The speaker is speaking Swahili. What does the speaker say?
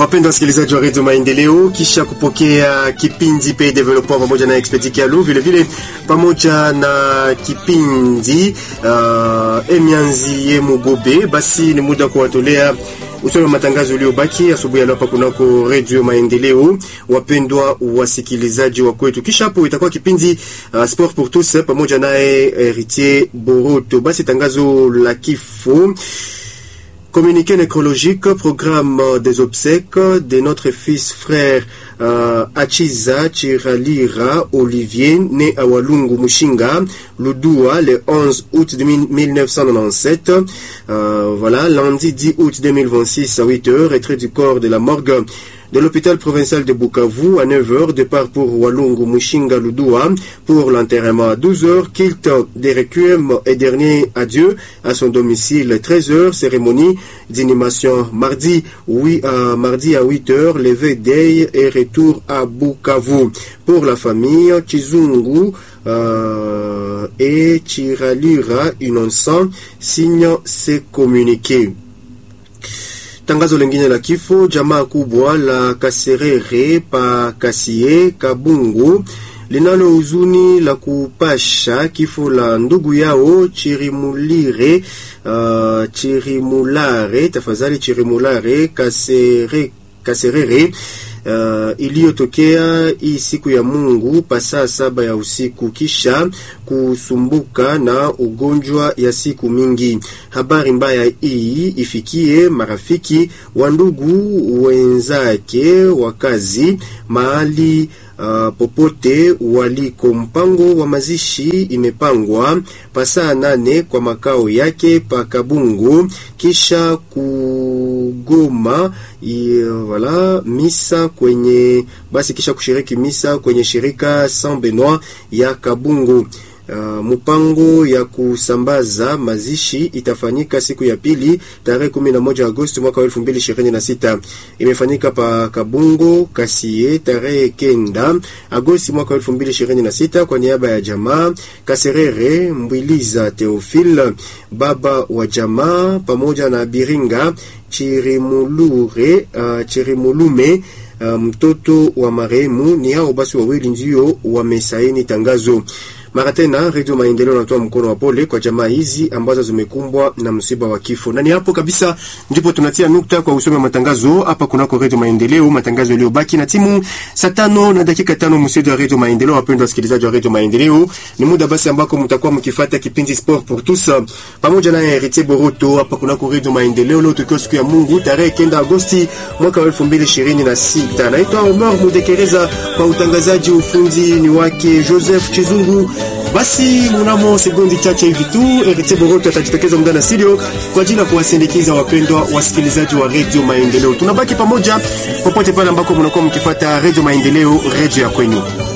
Wapendwa wasikilizaji wa redio Maendeleo, kisha kupokea kipindi Pay Development pamoja na Expert Kialu, vile vile pamoja na kipindi uh, Emianzi ye Mugobe, basi ni muda kuwatolea usome matangazo uliobaki asubuhi ya leo hapa kunako redio Maendeleo. Wapendwa wasikilizaji wa kwetu, kisha hapo itakuwa kipindi uh, Sport pour tous pamoja naye Heritier Boroto. Basi tangazo la kifo Communiqué nécrologique, programme des obsèques de notre fils frère euh, Achiza Chiralira Olivier, né à Walungu Mushinga, Ludua, le 11 août 1997. Euh, voilà, lundi 10 août 2026 à 8h, retrait du corps de la morgue de l'hôpital provincial de Bukavu à 9h, départ pour Walungu Mushinga Ludua pour l'enterrement à 12h, kilt des requiem et dernier adieu à son domicile 13h, cérémonie d'inhumation mardi, oui, à, mardi à 8h, levé day et retour à Bukavu. Pour la famille, Chizungu euh, et Chiralira Innocent signent ces communiqués. Tangazo lingine la kifo, jamaa kubwa la Kaserere pa Kasie Kabungu linalo huzuni la kupasha kifo la ndugu yao Chirimulire, uh, Chirimulare, tafadhali Chirimulare Kasere, Kaserere Uh, iliyotokea hii siku ya Mungu pasaa saba ya usiku kisha kusumbuka na ugonjwa ya siku mingi. Habari mbaya hii ifikie marafiki wa ndugu wenzake wakazi mahali Uh, popote waliko. Mpango wa mazishi imepangwa pasaa nane kwa makao yake pa Kabungu, kisha kugoma wala misa kwenye basi, kisha kushiriki misa kwenye shirika Saint Benoit ya Kabungu. Uh, mpango ya kusambaza mazishi itafanyika siku ya pili tarehe 11 Agosti mwaka wa 2026. Imefanyika pa Kabungo Kasie tarehe kenda Agosti mwaka wa 2026 kwa niaba ya jamaa Kaserere Mbwiliza Theophile, baba wa jamaa pamoja na Biringa Chirimulure, uh, Chirimulume uh, mtoto wa marehemu. Ni hao basi wawili ndio wamesaini tangazo. Mara tena Redio Maendeleo natoa mkono wa pole kwa jamaa hizi ambazo zimekumbwa na msiba wa kifo. Na ni hapo kabisa ndipo tunatia nukta kwa usome matangazo hapa kunako Redio Maendeleo, matangazo yaliyobaki na timu saa tano na dakika tano msedo wa Redio Maendeleo. Wapendwa wasikilizaji wa Redio Maendeleo, ni muda basi ambako mtakuwa mkifuata kipindi Sport pour tous pamoja na Heritier Boroto hapa kunako Redio Maendeleo, leo tukiwa siku ya Mungu tarehe kenda Agosti mwaka wa 2026. Naitwa Omar Mudekereza kwa utangazaji, ufundi ni wake Joseph Chizungu. Basi mnamo sekundi chache hivi tu Heritier Boroto atajitokeza muda na studio kwa ajili ya kuwasindikiza wapendwa wasikilizaji wa Radio Maendeleo. Tunabaki pamoja popote pale ambako mnakuwa mkifuata Radio Maendeleo, radio ya kwenu.